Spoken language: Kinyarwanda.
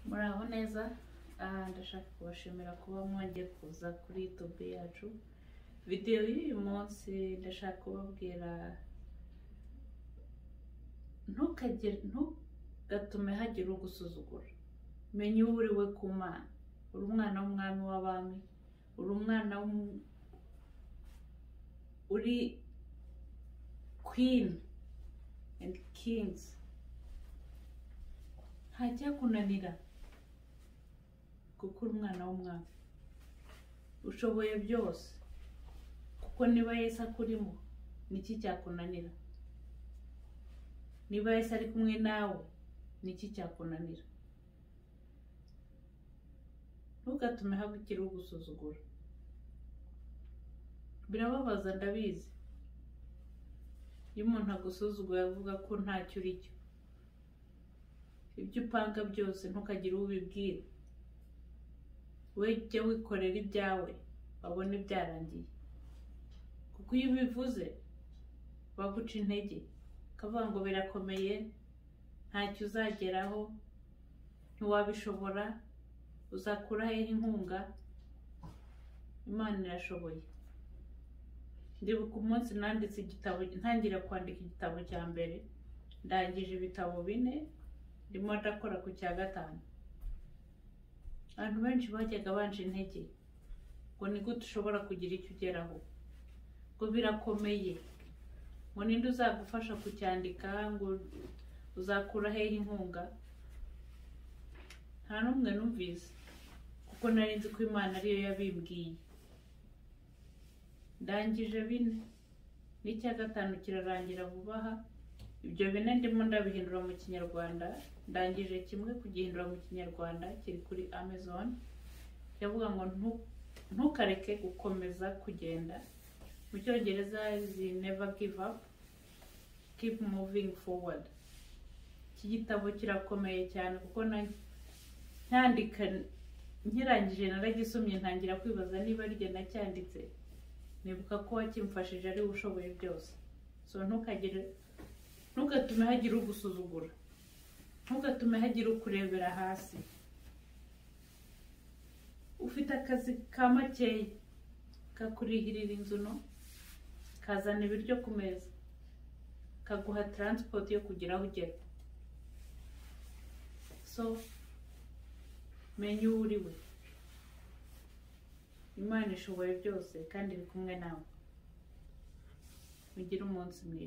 muraho neza aha ndashaka kubashimira kuba mwongeye kuza kuri youtube yacu videwo y'uyu munsi ndashaka kubabwira ntukagire ntugatume hagira ugusuzugura menya uwo uri we ku mana uri umwana w'umwami w'abami uri umwana w'umu uri queen and kings ntajyakunanira kuko uri umwana w'umwami ushoboye byose kuko niba yesi akurimo niki cyakunanira niba yesi ari kumwe nawe niki cyakunanira ntugatume habukire ugusuzugura birababaza ndabizi iyo umuntu agusuzuguye avuga ko ntacyo uri cyo ibyo upanga byose ntukagire uwo ubibwira we jya wikorera ibyawe babone byarangiye kuko iyo ubivuze baguca intege ukavuga ngo birakomeye ntacyo uzageraho ntiwabishobora uzakura hehe inkunga imana irashoboye ndibuka umunsi nanditse igitabo ntangira kwandika igitabo cya mbere ndangije ibitabo bine ndimo ndakora ku cya gatanu abantu benshi bajyaga banje intege ngo ni gute ushobora kugira icyo ugeraho ngo birakomeye ngo ninde uzagufasha kucyandika ngo uzakura hehe inkunga nta n'umwe numvise kuko nari nzi ko imana ariyo yabimbwiye ndangije bine n'icya gatanu kirarangira vuba aha ibyo bine ndimo ndabihindura mu kinyarwanda ndangije kimwe kugihindura mu kinyarwanda kiri kuri amazon kiravuga ngo ntukareke gukomeza kugenda mu cyongereza izi neva give up keep moving forward iki gitabo kirakomeye cyane kuko ntandika nkirangije naragisomye ntangira kwibaza niba rye nacyanditse nibuka ko wakimfashije ari we ushoboye byose so ntukagire ntugatume hagira ugusuzugura ntugatume hagira ukurebera hasi ufite akazi ka makeya kakurihirira inzu no kazana ibiryo ku meza kaguha taransipoti yo kugira aho ugera so menya uwo uri we imana ishoboye byose kandi iri kumwe nawe mugire umunsi mwiza